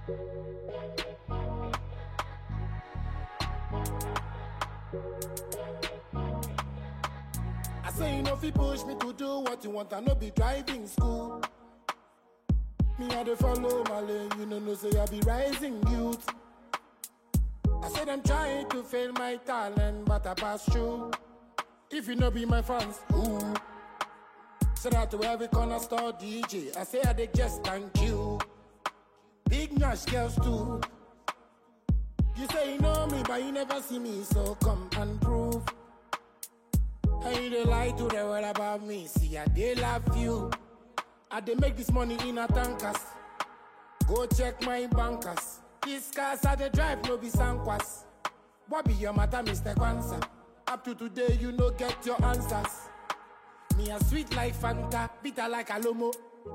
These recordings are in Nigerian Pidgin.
I say you know if you push me to do what you want, I no be driving school. Me I dey follow my lane, you know no say I be rising youth. I said I'm trying to fail my talent, but I pass through. If you no be my fans, ooh. Shout out to every corner store DJ. I say I dey just thank you. Big Nash girls too. You say you know me, but you never see me, so come and prove. And you dey lie to the world about me. See, I dey love you. I dey make this money in a tankers. Go check my bankers. These cars I dey drive no be sankwas. What be your matter, Mr. Kwanzaa? Up to today, you no get your answers. Me a sweet like Fanta, bitter like Alomo.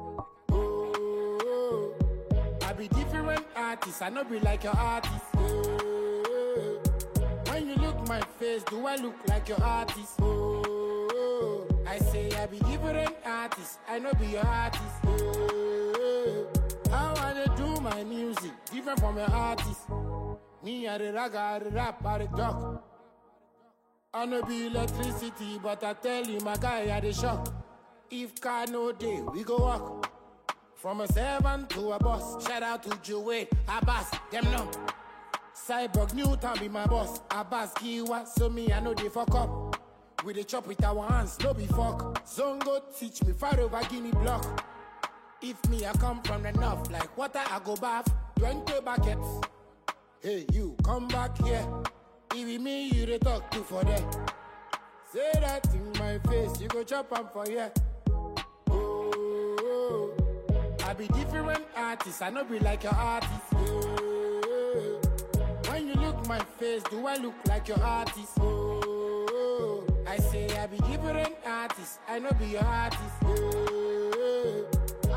Oh, I be different artist, I no be like your artist. Oh, when you look my face, do I look like your artist? Oh, I say I be different artist, I no be your artist. Oh, how I dey do my music, different from your artist. Me I the rag, I the rap, I the talk. I no be electricity, but I tell you, my guy, I the shock. If car no day, we go walk. From a servant to a boss. Shout out to Joey, Abbas, them no. Cyborg Newton be my boss. Abbas Kiwa, so me, I know they fuck up. We dey chop with our hands, no be fuck. Zongo teach me far over Guinea block. If me, I come from the north, like water, I go bath. 20 buckets. Hey, you, come back here. It be me you dey talk to for there. Say that in my face, you go chop am for here. Oh, I be different artist, I no be like your artist. Oh, when you look my face, do I look like your artist? Oh, I say I be different artist, I no be your artist. Oh,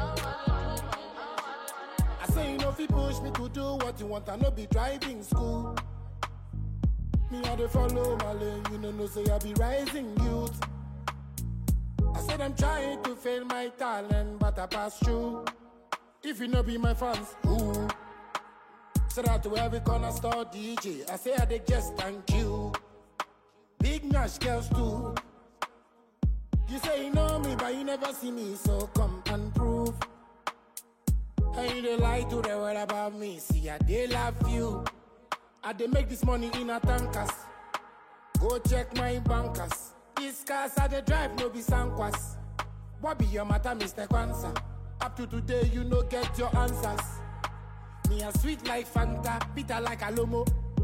I say you know if you push me to do what you want, I no be driving school. Me I dey follow my lane, you know no say I be rising youth. I said I'm trying to fail my talent, but I pass through. If you no be my fans, ooh. Shout out to every corner store DJ. I say I dey just thank you. Big Nash girls too. You say you know me, but you never see me, so come and prove. And you dey lie to the world about me. See, I dey love you. I dey make this money in a tankers. Go check my bankers. These cars I dey drive no be sankwas. What be your matter, Mr. Kwanzaa? Up to today, you no get your answers. Me a sweet like Fanta, bitter like Alomo.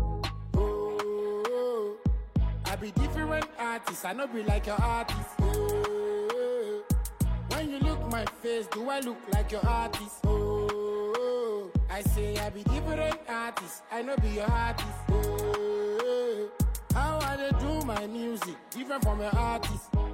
Oh, I be different artist, I no be like your artist. Oh, when you look my face, do I look like your artist? Oh, I say I be different artist, I no be your artist. Oh, how I dey do my music, different from your artist.